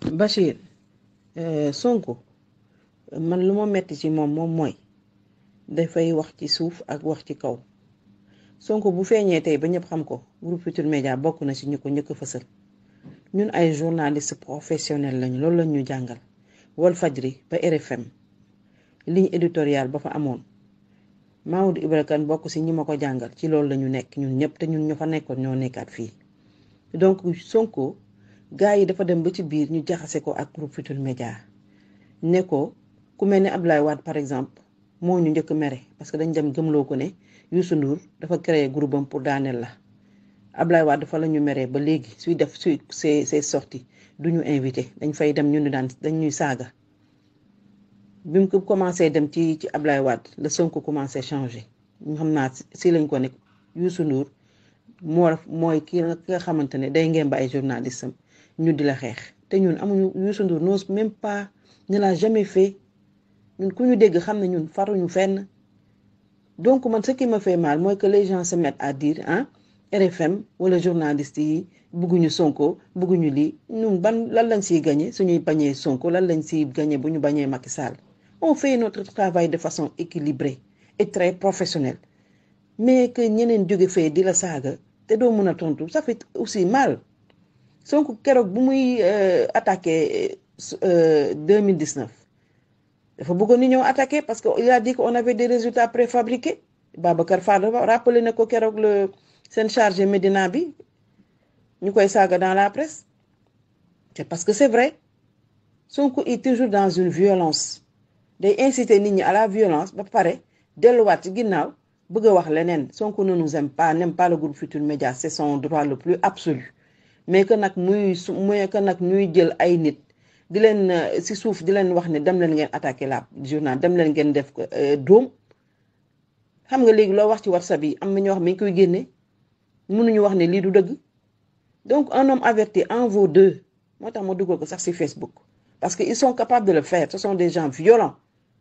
Bachir Sonko man lu ma metti ci moom moom mooy dafay wax ci suuf ak wax ci kaw Sonko bu feeñee tey ba ñëpp xam ko groupe Futurs Médias bokk na ci ñu ko njëkk a fësal ñun ay journaliste professionnel lañu loolu lañ ñu jàngal Walfadjri ba RFM ligne éditoriale ba fa amoon Maodo Ibra Kane bokk ci ñi ma ko jàngal ci loolu lañu nekk ñun ñëpp te ñun ñu fa nekkoon ñoo nekkaat fii donc Sonko gars yi dafa dem ba ci biir ñu jaxase ko ak groupe Futurs Médias ne ko ku mel ne Abdoulaye Wade par exemple moo ñu njëkk mere parce que dañ dem gëmloo ko ne Youssou Ndour dafa créer groupe am pour daaneel la Abdoulaye Wade dafa la ñu meree ba léegi suy def suy ses ses sorties du ñu invité dañ fay dem ñu ni daan dañ ñuy saaga bi mu ko commencé dem ci ci Abdoulaye Wade la Sonko commencé changé ñu xam naa si lañ ko ne Youssou Ndour moo mooy ki nga xamante ne day ngeen ba ay journaliste am ñu di la xeex te ñun amuñu Youssou Ndour n'ose même pas ne l'a jamais fait ñun ku ñu dégg xam ne ñun faruñu fenn donc man ce qui me fait mal mooy que les gens se mettent à dire ah RFM wala journaliste yi bëgguñu Sonko bëgguñu lii ñun ban lan lañ siy gagné suñuy bañee Sonko lan lañ siy gagné bu ñu bañee Macky Sall on fait notre travail de façon équilibrée et très professionnelle mais que ñeneen jóge fee di la saaga te doo mën a tontu ça fait aussi mal Sonko keroog bu muy attaqué 2019 dafa bëggoon ni ñëw attaqué parce que il a dit qu'on avait des résultats préfabriqués Babacar Fall rappelé na ko keroog le seen chargé Médina bi ñu koy saaga dans la presse c'est parce que c'est vrai Sonko est toujours dans une violence day inciter nit ñi à la violence ba pare delluwaat ci ginnaaw bëgg a wax leneen Sonko ne nous aime pas n'aime pas le groupe Futurs Médias c'est son droit le plus absolu mais que nag muy su muy que nag ñuy jël ay nit di leen ci suuf di leen wax ne dem leen ngeen attaquer la journal dem leen ngeen def doom xam nga léegi loo wax ci WhatsApp yi am na ñoo xam ne ñu koy génne mënuñu wax ne lii du dëgg donc un homme averti en vaut deux moo tax ma dugal ko sax ci Facebook parce que ils sont capables de le faire ce sont des gens violents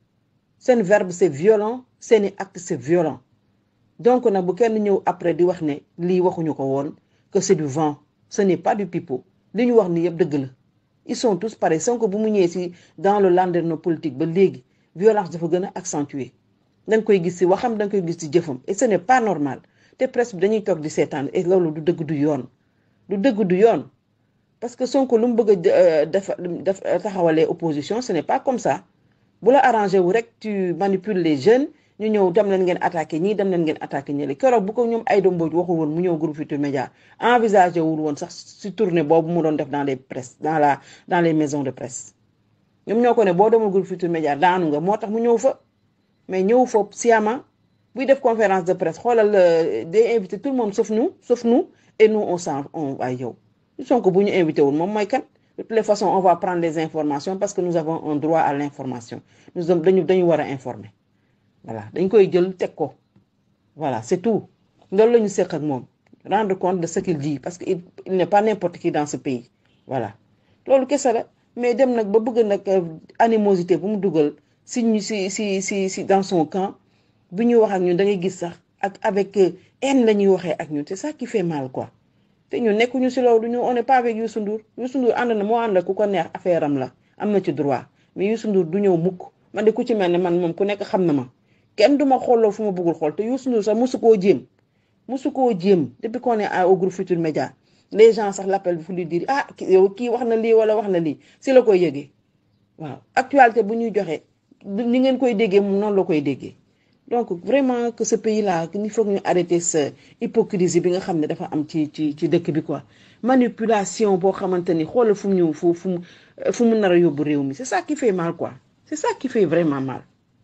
seen verbe c'est violent seeni acte c'est violent donc nag bu kenn ñëw après di wax ne lii waxuñu ko woon que c'est du vent ce n'est pas du pipeau li ñu wax ni yëpp dëgg la ils sont tous pareils Sonko bu mu ñëwee ci dans le landerneau politique ba léegi violence dafa gën a accentuer da nga koy gis ci waxam da nga koy gis ci jëfam et ce n'est pas normal te presse bi dañuy toog di seetaan et loolu du dëgg du yoon du dëgg du yoon parce que Sonko lu mu bëgg a def def taxawalee opposition ce n'est pas comme ça bu la arrangé wu rek tu manipules les jeunes ñu ñëw dem leen ngeen attaqué ñii dem leen ngeen attaqué ñële keroog bu ko ñoom Aïda Mbodj waxul woon mu ñëw groupe Futurs Médias envisagé wul woon sax ci tournée boobu mu doon def dans les presse dans la dans les maisons de presse ñoom ñoo ko ne boo demul groupe Futurs Médias daanu nga moo tax mu ñëw fa mais ñëw fa sciemment buy def conférence de presse xoolal day invité tout le monde sauf nous sauf nous et nous on s'en on waay yow Sonko bu ñu invité wul moom mooy kan de toutes les façons on va prendre les informations parce que nous avons un droit à l'information nous dañu dañu war a informer voilà dañ koy jël teg ko voilà c'est tout loolu la ñu seq ak moom rendre compte de ce qu'il dit parce que il n'est pas n'importe qui dans ce pays voilà loolu kese la mais dem nag ba bëgg nag animosité bu mu dugal si ñu si si si si dans son camp bu ñuy wax ak ñun da ngay gis sax ak avec haine la ñuy waxee ak ñun c'est ça qui fait mal quoi te ñun nekkuñu si loolu ñu on n'est pas avec Youssou Ndour Youssou Ndour ànd na moo ànd la ku ko neex affaire am la am na ci droit mais Youssou Ndour du ñëw mukk man de ku ci mel ne man moom ku nekk xam na ma kenn du ma xooloo fu ma bëggul xool te Youssou Ndour sax mosu koo jéem mosu koo jéem depuis qu'on est au groupe Futurs Médias les gens sax l'appellent fu lui dire ah yow kii wax na lii wala wax na lii si la koy yëgee waaw actualité bu ñuy joxe ni ngeen koy déggee moom noonu la koy déggee donc vraiment que ce pays là il faut que ñu arrêter ce hypocrisie bi nga xam ne dafa am ci ci ci dëkk bi quoi manipulation boo xamante ni xoolal fu mu ñëw fu fu mu fu mu nar a yóbbu réew mi c'est ça qui fait mal quoi c'est ça qui fait vraiment mal.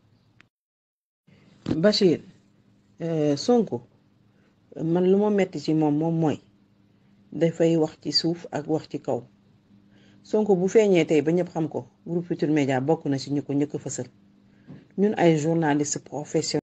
Bachir Sonko man lu ma metti ci moom moom mooy dafay wax ci suuf ak wax ci kaw Sonko bu feeñee tey ba ñëpp xam ko groupe Futurs Médias bokk na ci ñu ko njëkk a fësal ñun ay journalistes professionnels